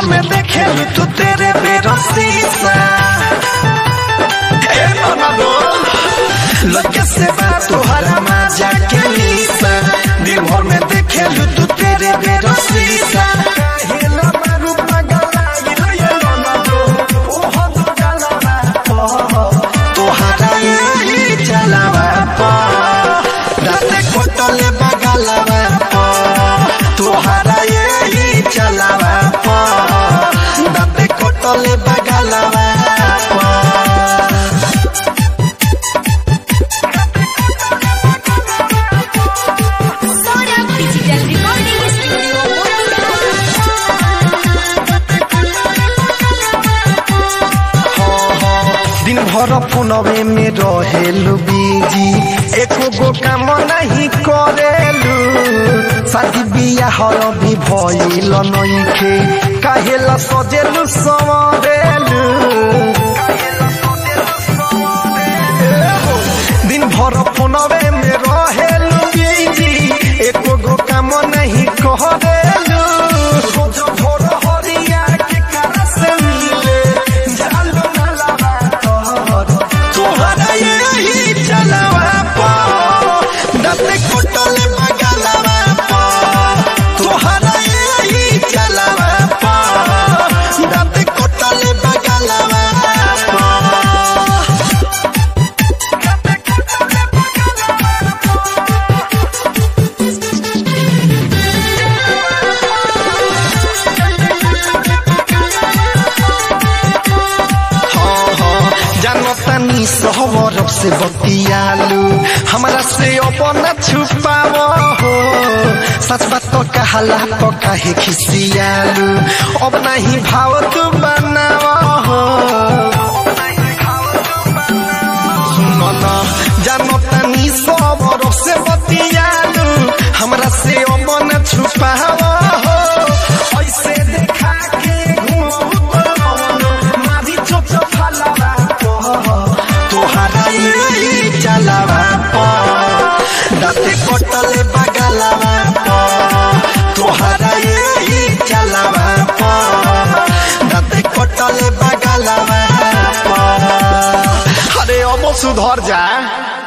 भर में देखे तू तेरे बेरो शीशा ए ननदो लगे से बात तोहरा मजा के लीसा दिन भर में देखे तू तेरे बेरो शीशा काहेला मारू पगला ये ननदो ओहो दो गलवा तोहरा ये चलावा पा राते कोटले बगलवा पा तोहरा ये चलावा पा राते कोटले बगलवा पा Sora Digital Recording Studio दिन भर फोनवे में रहेलू बिजी एको गो काम नहीं करेलू शादी बियाह भी भइल नइखे काहेला सजेलू सवरेलू दिन भर फोनवे में रहेलू बिजी एको गो काम नहीं करेलू रोज भोर हरिया के करा से मिले जालू ना लगा तोहर तोहरा यही चलावा पा दते कोटले बगलवा पा तोहरा यही चलावा पा दते कोटले बगलवा पा जानतानी सहवर से बतियालू हमरा से अपना छुपाव हो सच बात तो कहला तो काहे खिसियालू अब नहीं भाव तू बनाव हो सुनन जानतानी सहवर से बतियालू हमरा से अपना छुपाव हो ऐसे देखा के घूम मारी चोच फलावा तोहरा यही चलावा पा दाते कोटले बगलवा पा तोहरा यही चलावा पा दाते कोटले बगलवा पा अरे अब सुधर जा